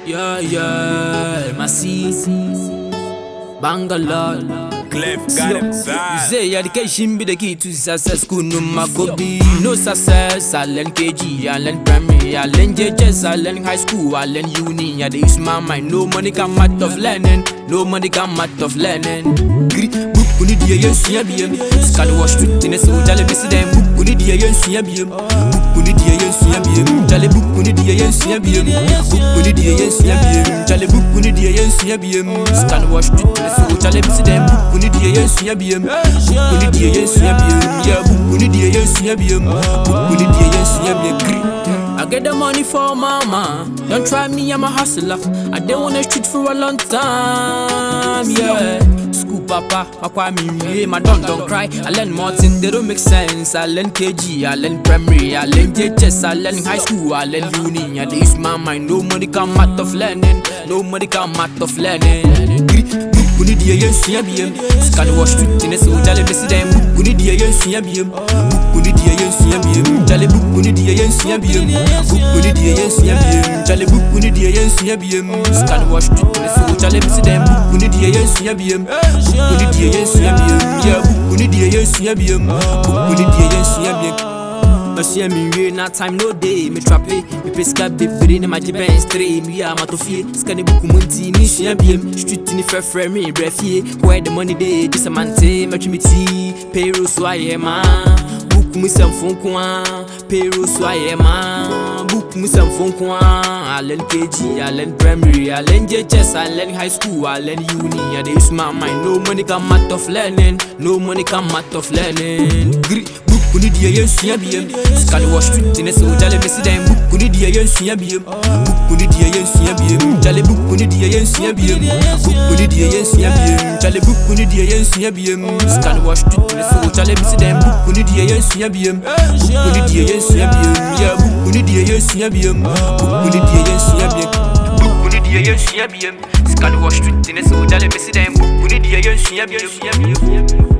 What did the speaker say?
Yeah, yeah, Masi, Bangalore. Clef got him bad. Say education be the key to success. School no magobi, no success. I learn KG, I learn primary, I learn JHS, I learn high school, I learn uni. I dey use my mind. No money come out of learning. No money come out of learning. Gri book kuni die yen suya biem. Scan wash street in a so jale bisi dem. Book kuni die yen suya biem. Book kuni die yen suya biem. Jale book kuni die yen suya biem. Book kuni die yen suya biem. Jale book kuni die yen suya biem. Scan wash street in a so jale bisi dem. Book kuni die yen suya biem. Book kuni die yen suya biem. Yeah, book kuni die yen suya biem. Book kuni die yen suya biem. Gri. I get the money for mama. Don't try me, I'm a hustler. I did on the street for a long time. Yeah. School papa, papa me yeah, my don't don't cry. I learn more things they don't make sense. I learn KG, I learn primary, I learn JHS, I learn high school, I learn uni. I dey use my mind. No money come out of learning. No money come out of learning. Bukuni die yen suya biem. Scan wash street in a so jale besi dem. Bukuni die yen suya biem. Bukuni die yen suya biem. Jale bukuni die yen suya biem. Bukuni die yen suya biem. Jale bukuni die yen suya biem. Scan wash street in a so jale besi dem. Bukuni die yen suya biem. Bukuni die yen suya biem. Yeah, bukuni die yen suya biem. Bukuni die yen suya biem. Ɔhyɛ me wie na time no day me trape mepɛ sika bebree ne magye bɛn stre mewia matɔ fie sika ne buku mu nti ne sua biem street ne frɛfrɛ me brɛ fie where the money dey gye sɛ mante mɛtwe me ti payroll so ayɛ ma buku mu sɛmfo nko a payroll so ayɛ ma buku mu sɛmfo nko a I learn KG, I learn primary, I learn JHS, I learn high school, I learn uni. I dey use my mind. No money come out of learning. No money come out of learning. Gri, buku ni die yen suya biem. Scan wash street in a so jale besi dem. Buku ni die yen suya biem. Buku ni die yen suya biem. Jale buku ni die yen suya biem. Buku ni die yen suya biem. Jale buku ni die yen suya biem. Scan wash street in a so jale besi dem. Buku ni die yen suya biem. Buku ni die yen suya biem. Yeah, buku ni die yen suya biem. Buku ni die yen suya biem. Buku ni die yen suya biem. Scan wash street in a so jale besi dem. Buku ni die yen suya biem.